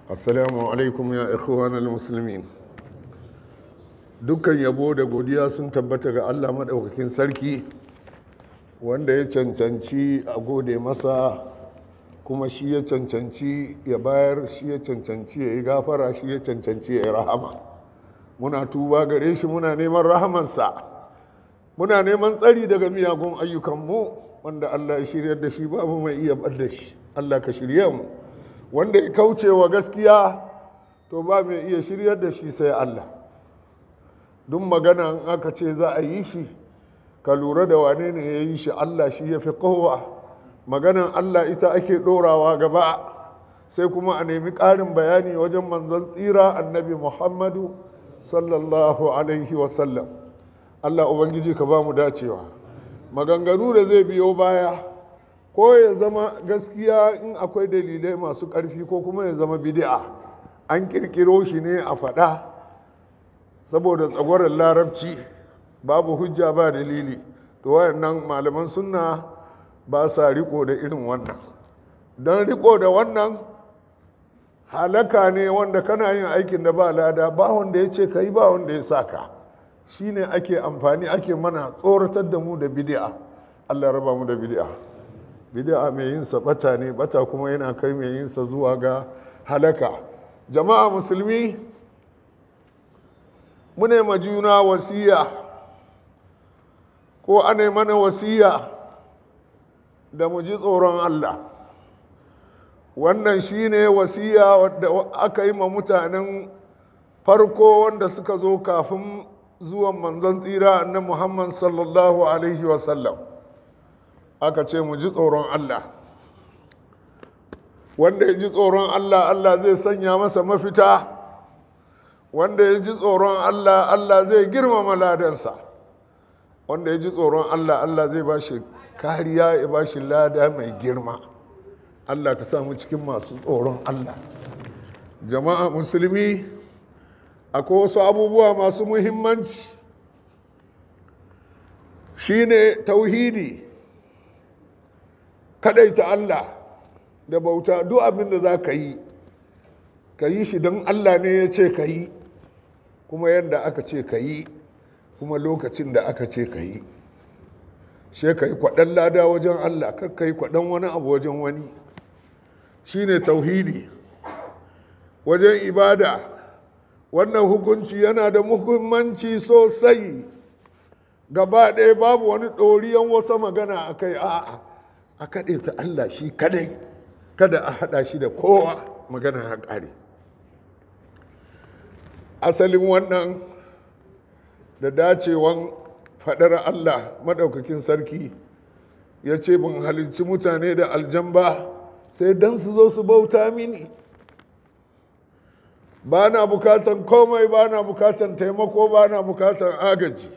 assalamu alaikum ya ikhwanal muslimin dukkan yabo da godiya sun tabbata ga allah maɗaukakin sarki wanda ya cancanci a gode masa kuma shi ya cancanci ya bayar shi ya cancanci ya yi gafara shi ya cancanci ya yi rahama muna tuba gare shi muna neman rahamansa muna neman tsari daga miyagun ayyukanmu wanda allah ya shiryar da shi babu mai iya bar da shi allah ka shirye mu wanda ya kauce wa gaskiya to ba mai iya shiryar da shi sai Allah duk magana in aka ce za a yi shi ka lura da wane ne ya yi shi Allah shi ya fi kowa maganan Allah ita ake ɗorawa gaba sai kuma a nemi ƙarin bayani wajen manzon tsira annabi Muhammadu sallallahu alaihi wasallam Allah Ubangiji ka ba mu dacewa maganganu da zai biyo baya ko ya zama gaskiya in akwai dalilai masu ƙarfi ko kuma ya zama bidi'a an kirkiro shi ne a faɗa saboda tsagwaron larabci babu hujja ba dalili to wayannan malaman sunna ba sa riko da irin wannan don riko da wannan halaka ne wanda kana yin aikin da ba lada ba wanda ya ce ka yi ba wanda ya sa ka shi ne ake amfani ake mana tsoratar da mu da bidi'a allah raba mu da bidi'a bid'a mai yin sa bata ne bata kuma yana kai mai yin sa zuwa ga halaka jama'a musulmi mune ma juna wasiya ko ana mana wasiya da mu ji tsoron Allah wannan shine wasiya wadda aka yi ma mutanen farko wanda suka zo kafin zuwan manzon tsira na Muhammad sallallahu alaihi wasallam aka ce mu ji tsoron Allah wanda ya ji tsoron Allah Allah zai sanya masa mafita wanda ya ji tsoron Allah Allah zai girmama ladansa wanda ya ji tsoron Allah Allah zai ba shi kariya ya ba shi lada mai girma Allah ka samu cikin masu tsoron Allah jama'a musulmi akwai wasu abubuwa masu muhimmanci shine tauhidi kadaita Allah da bauta duk abin da za ka yi ka yi shi don Allah ne ya ce ka yi kuma yadda aka ce ka yi kuma lokacin da aka ce ka yi she ka yi kwaɗan lada wajen Allah kar ka yi kwaɗan wani abu wajen wani shi ne tauhidi wajen ibada wannan hukunci yana da muhimmanci sosai gaba ɗaya babu wani ɗoriyan wasa magana a kai a'a a kaɗe ta Allah shi kadai kada a haɗa shi da kowa magana ya ƙare asalin wannan da dacewan faɗar Allah maɗaukakin sarki ya ce ban halicci mutane da aljamba sai don su zo su bauta mini ba na bukatan komai ba na bukatan taimako ba na bukatan agaji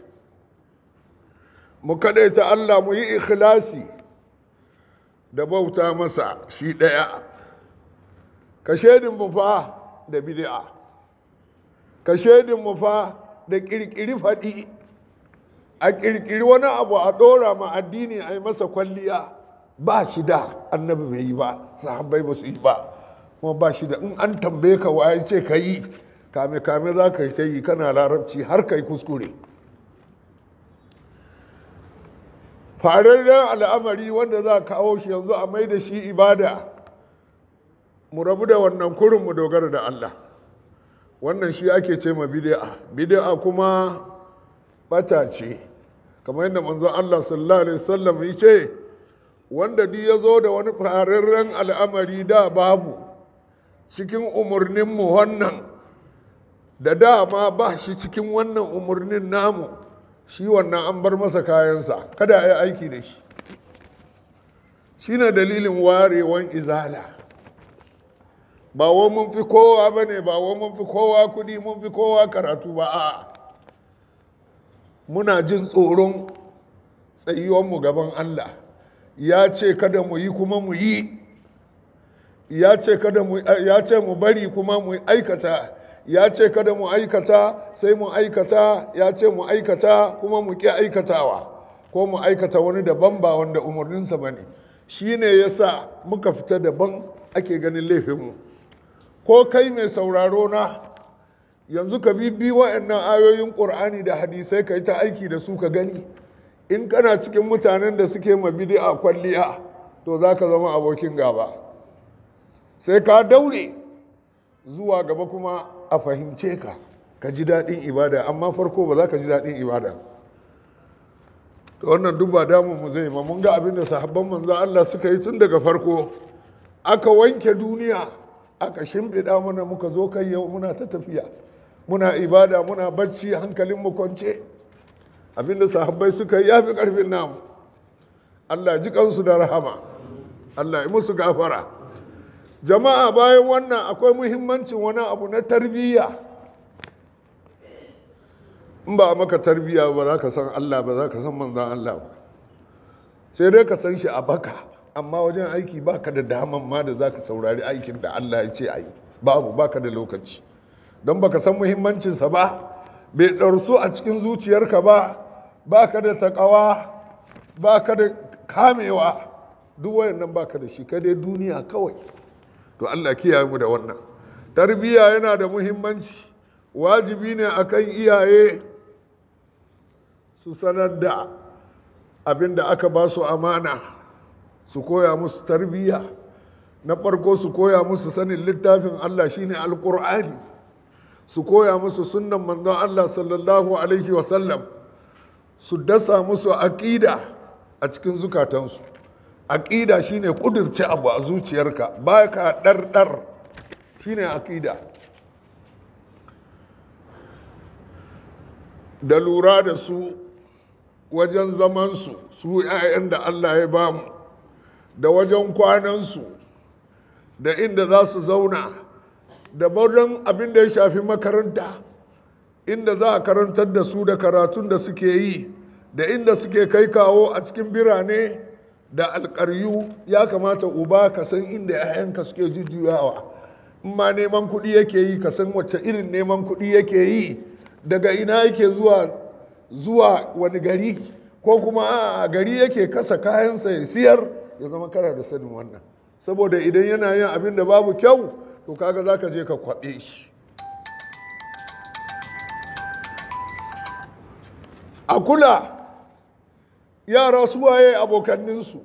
mu kaɗaita Allah mu yi ikhlasi da bauta masa shi ɗaya ka mu fa da bid'a ka mu fa da ƙirƙiri faɗi a ƙirƙiri wani abu a ɗora ma addini a yi masa kwalliya ba shi da annabi bai yi ba sahabbai ba su yi ba kuma ba shi da in an tambaye ka waye ce ka yi kame kame za ka ta yi kana larabci har ka yi kuskure fararren al'amari wanda za a kawo shi yanzu a mai da shi ibada mu rabu da wannan kurin mu dogara da Allah wannan shi ake ce ma bid'a bid'a kuma bata ce kamar yadda manzon Allah sallallahu alaihi wasallam ya ce wanda duk ya zo da wani fararren al'amari da babu cikin umarninmu wannan da dama ba shi cikin wannan umarnin namu shi wannan an bar masa kayansa kada a yi aiki da shi shi ne dalilin warewan izala ba wa mun fi kowa ba ne ba wa mun fi kowa kudi mun fi kowa karatu ba a muna jin tsoron tsayuwanmu gaban Allah ya ce kada mu yi kuma mu yi ya ce kada mu ya ce mu bari kuma mu aikata ya ce kada mu aikata sai mu aikata ya ce mu aikata kuma mu ƙi aikatawa ko mu aikata wani daban ba wanda umarninsa ba ne shi ne ya sa muka fita daban ake ganin laifinmu ko kai mai sauraro na yanzu ka bibi wa'annan ayoyin ƙur'ani da hadisai ka yi ta aiki da su ka gani in kana cikin mutanen da suke ma a kwalliya to za ka zama abokin gaba sai ka daure zuwa gaba kuma a fahimce ka ka ji daɗin ibada amma farko ba za ka ji daɗin ibada to wannan duk ba damun mu zai ba mun ga abin da sahabban manzo Allah suka yi tun daga farko aka wanke duniya aka shimfiɗa mana muka zo kai yau muna ta tafiya muna ibada muna bacci hankalin mu kwance abin da sahabbai suka yi yafi karfin namu Allah ji kansu da rahama Allah ya musu gafara jama'a bayan wannan akwai muhimmancin wani abu na tarbiyya in ba maka tarbiyya ba za ka san Allah ba za ka san manzan Allah ba sai dai ka san shi a baka amma wajen aiki baka da daman ma da za ka saurari aikin da Allah ya ce a yi babu baka da lokaci don baka san muhimmancinsa ba bai ɗarsu a cikin zuciyarka ba baka da taƙawa baka da kamewa duk wayannan baka da shi kai dai duniya kawai to Allah kiyaye mu da wannan tarbiyya yana da muhimmanci wajibi ne akan iyaye su sanar da abin da aka ba su amana su koya musu tarbiyya na farko su koya musu sanin littafin Allah shine alkur'ani su koya musu sunnan manzon Allah sallallahu alaihi wasallam su dasa musu aƙida a cikin zukatansu aƙida shine ƙudurce abu a zuciyarka ba ka ɗarɗar shine aƙida da lura da su wajen zamansu su 'ya'yan da Allah ya ba mu da wajen kwanansu da inda za su zauna da wajen abin da ya shafi makaranta inda za a karantar da su da karatun da suke yi da inda suke kai kawo a cikin birane da alƙaryu ya kamata uba ka san inda 'ya'yanka suke jujjuyawa in ma neman kuɗi yake yi ka san wacce irin neman kuɗi yake yi daga ina yake zuwa zuwa wani gari ko kuma a gari yake kasa kayansa ya siyar ya zama kana da sanin wannan saboda idan yana yin abin da babu kyau to kaga za ka je ka kwaɓe shi a kula yara su waye abokanninsu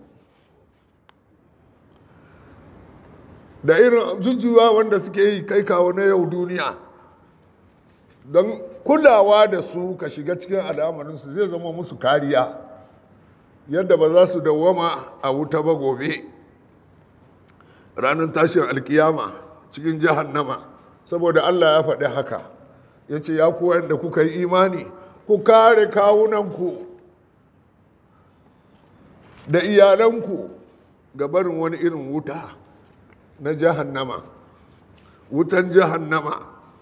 da irin jujjuwa wanda suke yi kai kawo na yau duniya don kulawa da su ka shiga cikin al'amarinsu zai zama musu kariya yadda ba za su dawwama a wuta ba gobe ranar tashin alkiyama cikin jahannama saboda allah ya faɗi haka ya ce ya kuwa da kuka yi imani ku kare kawunanku da iyalanku ga barin wani irin wuta na jahannama wutan jahannama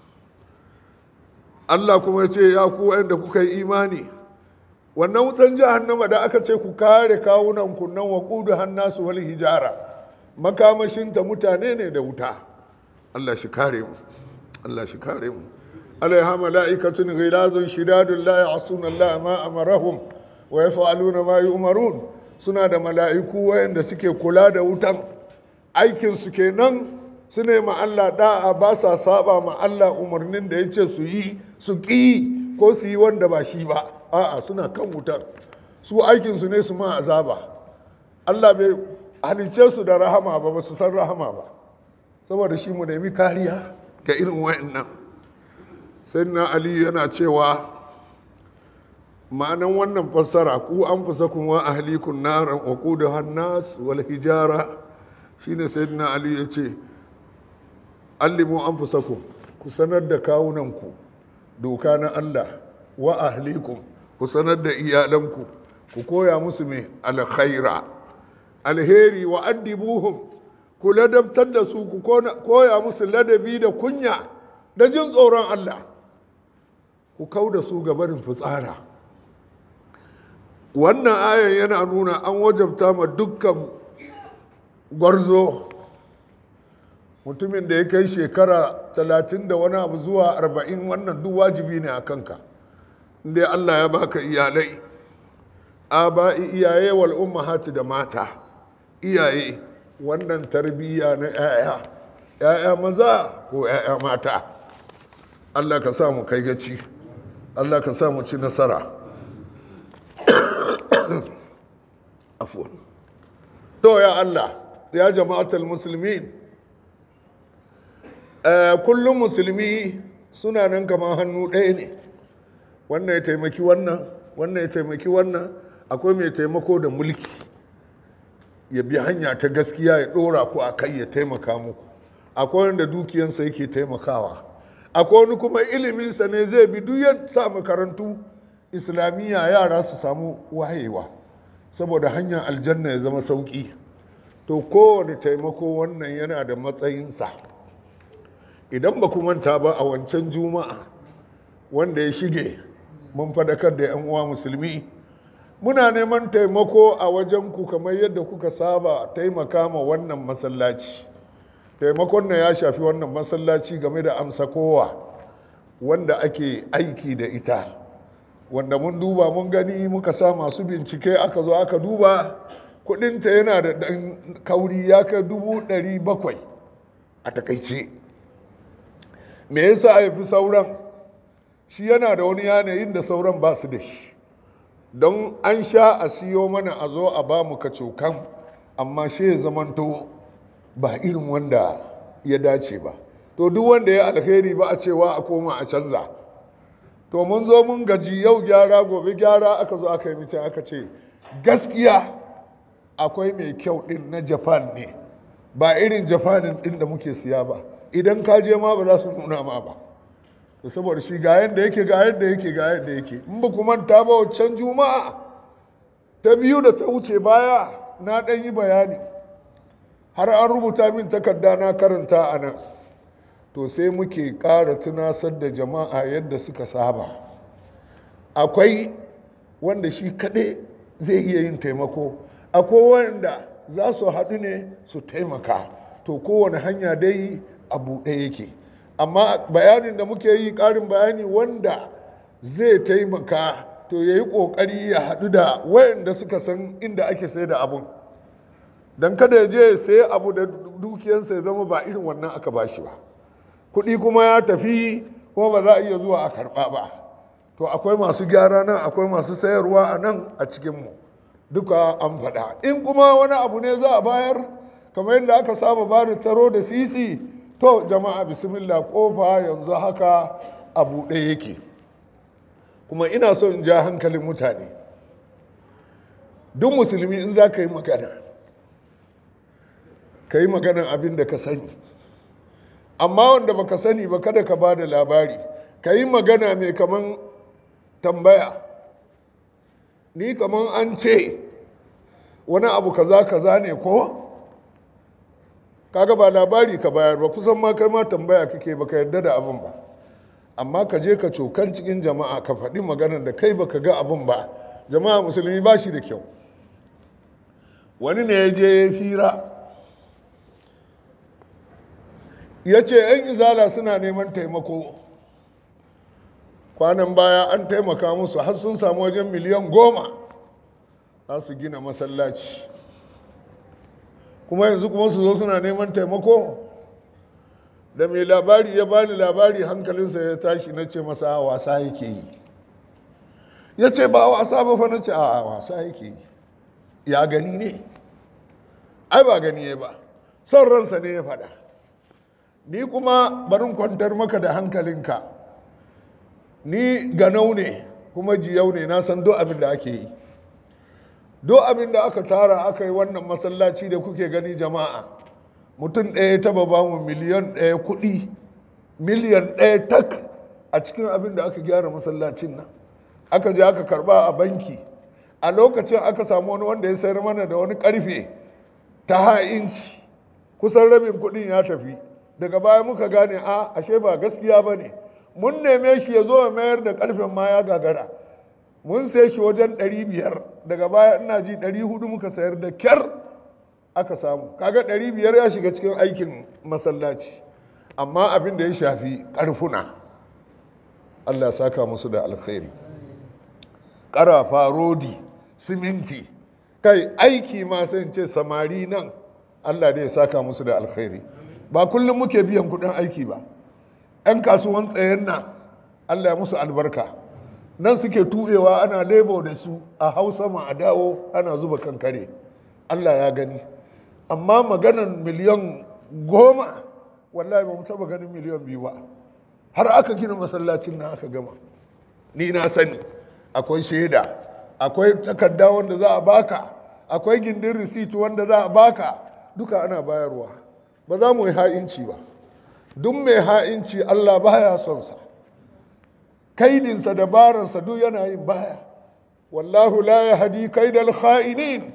Allah kuma ya ce ya ku da kuka yi imani wannan wutan jahannama da aka ce ku kare kawunan kunnan wa kudu hannasu wal hijara makamashinta mutane ne da wuta Allah shi kare mu Allah shi kare mu alaiha mala'ikatun ghilazun shidadun la ya'suna Allah ma amarahum wa yaf'aluna ma yu'marun suna da mala'iku wayanda suke kula da wutan aikin su kenan su ne ma Allah da'a ba sa saba ma Allah umarnin da ya ce su yi su ƙi ko su yi wanda ba shi ba a'a suna kan wutar su aikinsu ne su ma azaba Allah bai halicce su da rahama ba ba su san rahama ba saboda shi mu nemi kariya ga irin wa'annan sai na ali yana cewa ma'anan wannan fassara ku an fusa kuma ahlikun naran wa da hannas wal hijara shine sayyidina ali ya ce allimu an fusakum ku sanar da kawunanku doka na Allah wa ahlikum ku sanar da iyalanku ku koya musu mai alkhaira alheri wa addibuhum ku ladabtar da su ku koya musu ladabi da kunya da jin tsoron Allah ku kau da su gabarin fitsara wannan ayan yana nuna an wajabta ma dukkan gwarzo mutumin da ya kai shekara talatin da wani abu zuwa arba'in wannan duk wajibi ne a kanka inda allah ya baka iyalai aba'i iyaye wal ummahati da mata iyaye wannan tarbiyya na 'ya'ya 'ya'ya maza ko 'ya'ya mata allah ka sa mu kai gaci allah ka sa mu ci nasara afuwan to ya allah ya jama'atul musulmi kullum musulmi suna nan kamar hannu ɗaya ne wannan ya taimaki wannan wannan ya taimaki wannan akwai mai taimako da mulki ya bi hanya ta gaskiya ya ɗora ku a kai ya taimaka muku akwai wanda dukiyansa yake taimakawa akwai wani kuma iliminsa ne zai bi duk ya sa makarantu islamiyya yara su samu wayewa saboda hanyar aljanna ya zama sauƙi to kowane taimako wannan yana da matsayinsa idan ba ku manta ba a wancan juma'a wanda ya shige mun fadakar da 'yan uwa musulmi muna neman taimako a wajen ku kamar yadda kuka saba taimaka ma wannan masallaci taimakon na ya shafi wannan masallaci game da amsa kowa wanda ake aiki da ita wanda mun duba mun gani muka sa masu bincike aka zo aka duba kudinta yana da ɗan kauri ya kai dubu ɗari bakwai a takaice me yasa a fi sauran shi yana da wani yanayin da sauran ba su da shi don an sha a siyo mana a zo a ba mu kacokan amma shi ya zamanto ba irin wanda ya dace ba to duk wanda ya alheri ba a cewa a koma a canza to mun zo mun gaji yau gyara gobe gyara aka zo aka yi mita aka ce gaskiya akwai mai kyau din na japan ne ba irin japanin din da muke siya ba idan ka je ma ba za su nuna ma ba da saboda shi ga yadda yake ga yadda yake ga yadda yake in ba ku manta ba wancan juma'a ta biyu da ta wuce baya na ɗan yi bayani har an rubuta min takarda na karanta a nan to sai muke ƙara tunasar da jama'a yadda suka saba akwai wanda shi kaɗai zai iya yin taimako akwai wanda za su haɗu ne su taimaka to kowane hanya dai a buɗe yake amma bayanin da muke yi ƙarin bayani wanda zai taimaka to ya yi ƙoƙari ya haɗu da wayanda suka san inda ake sai da abun don kada ya je ya sayi abu da dukiyansa ya zama ba irin wannan aka ba shi ba kuɗi kuma ya tafi kuma ba za a iya zuwa a karɓa ba to akwai masu gyara nan akwai masu sayarwa a nan a cikinmu duka an faɗa in kuma wani abu ne za a bayar kamar yadda aka saba ba da taro da sisi to jama'a bismillah kofa yanzu haka a buɗe yake kuma ina so in ja hankalin mutane duk musulmi in za ka yi magana ka yi maganan abin da ka sani amma wanda baka sani ba kada ka ba da labari ka yi magana mai kaman tambaya ni kaman an ce wani abu kaza kaza ne ko kaga ba labari ka bayar ba kusan ma kai ma tambaya kake baka yarda da abin ba amma ka je ka cokan cikin jama'a ka faɗi maganar da kai baka ga abin ba jama'a musulmi ba shi da kyau wani ne ya je ya fira ya ce 'yan izala suna neman taimako kwanan baya an taimaka musu har sun samu wajen miliyan goma za su gina masallaci kuma yanzu kuma su zo suna neman taimako da mai labari ya bani labari hankalinsa ya tashi na ce masa wasa yake yi ya ce ba wasa ba fa na ce a wasa yake yi ya gani ne ai ba gani ya ba son ransa ne ya faɗa ni kuma barin kwantar maka da hankalinka ni ganau ne kuma jiyau ne na san duk abin da ake yi duk abin da aka tara aka yi wannan masallaci da kuke gani jama'a mutum ɗaya taba ba mu miliyan ɗaya kuɗi miliyan ɗaya tak a cikin abin da aka gyara masallacin nan aka je aka karba a banki a lokacin aka samu wani wanda ya sayar mana da wani karfe ta ha'inci kusan rabin kuɗin ya tafi daga baya muka gane a ashe ba gaskiya ba ne mun neme shi ya zo ya mayar da karfen ma ya gagara mun sai shi wajen 500 daga baya ina ji 400 muka sayar da kyar aka samu kaga 500 ya shiga cikin aikin masallaci amma abin da ya shafi karfuna allah saka musu da alkhairi ƙarafa rodi siminti kai aiki ma sai ce samari nan allah da ya saka musu da alkhairi ba kullum muke biyan kudin aiki ba 'yan kasuwan tsayen nan allah ya musu albarka nan suke tuɓewa ana lebo da su a hausa ma a dawo ana zuba kankare allah ya gani amma maganan miliyan goma wallahi ba mu taba ganin miliyan biyu ba har aka gina masallacin nan aka gama ni na sani akwai shaida akwai takarda wanda za a baka akwai gindin receipt wanda za a baka duka ana bayarwa ba za mu yi ha'inci ba duk mai ha'inci allah baya son sa kaidinsa dabaransa duk yana yin baya wallahu la ya hadi kaidal kha'inin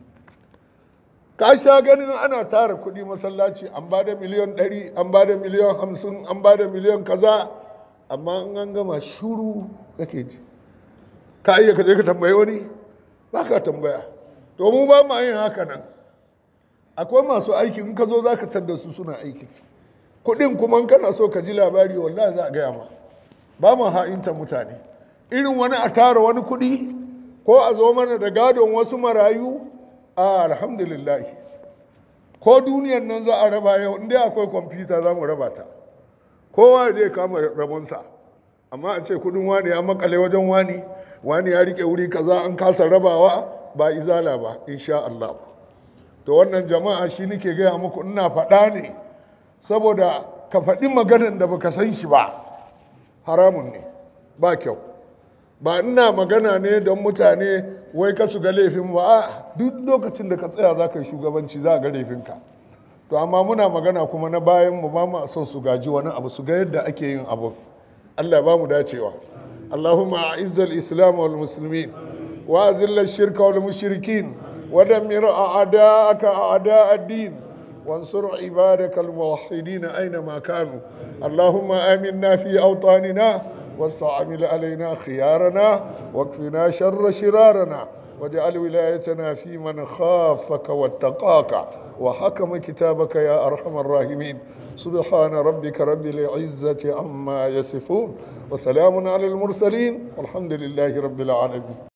ka sha ganin ana tara kuɗi masallaci an ba da miliyan ɗari an ba da miliyan hamsin an ba da miliyan kaza amma in an gama shuru kake ji ka iya ka je ka tambayi wani ba ka tambaya to mu ba ma yin haka nan akwai masu aiki in ka zo za ka tadda su suna aiki kuɗin kuma in kana so ka ji labari wallahi za a gaya ma ba ma ha'inta mutane irin wani a tara wani kuɗi ko a zo mana da gadon wasu marayu a alhamdulillah ko duniyan nan za a raba yau inda akwai kwamfuta za mu raba ta kowa zai kama rabonsa amma a ce kudin wani ya makale wajen wani wani ya rike wuri kaza an kasa rabawa ba izala ba insha Allah to wannan jama'a shi nake gaya muku ina faɗa ne saboda ka faɗi maganan da baka san shi ba haramun ne ba kyau ba ina magana ne don mutane wai ka su ga laifin ba a duk lokacin da ka tsaya za ka yi shugabanci za a ga laifinka to amma muna magana kuma na bayan mu ba mu son su gaji wani abu su ga yadda ake yin abu Allah ba mu dacewa Allahumma a'izzal islam wal muslimin wa azilla shirka wal mushrikin wa dammir a'da'aka a'da' ad-din وانصر عبادك الموحدين أينما كانوا اللهم آمنا في أوطاننا واستعمل علينا خيارنا واكفنا شر شرارنا واجعل ولايتنا في من خافك واتقاك وحكم كتابك يا أرحم الراحمين سبحان ربك رب العزة عما يصفون وسلام على المرسلين والحمد لله رب العالمين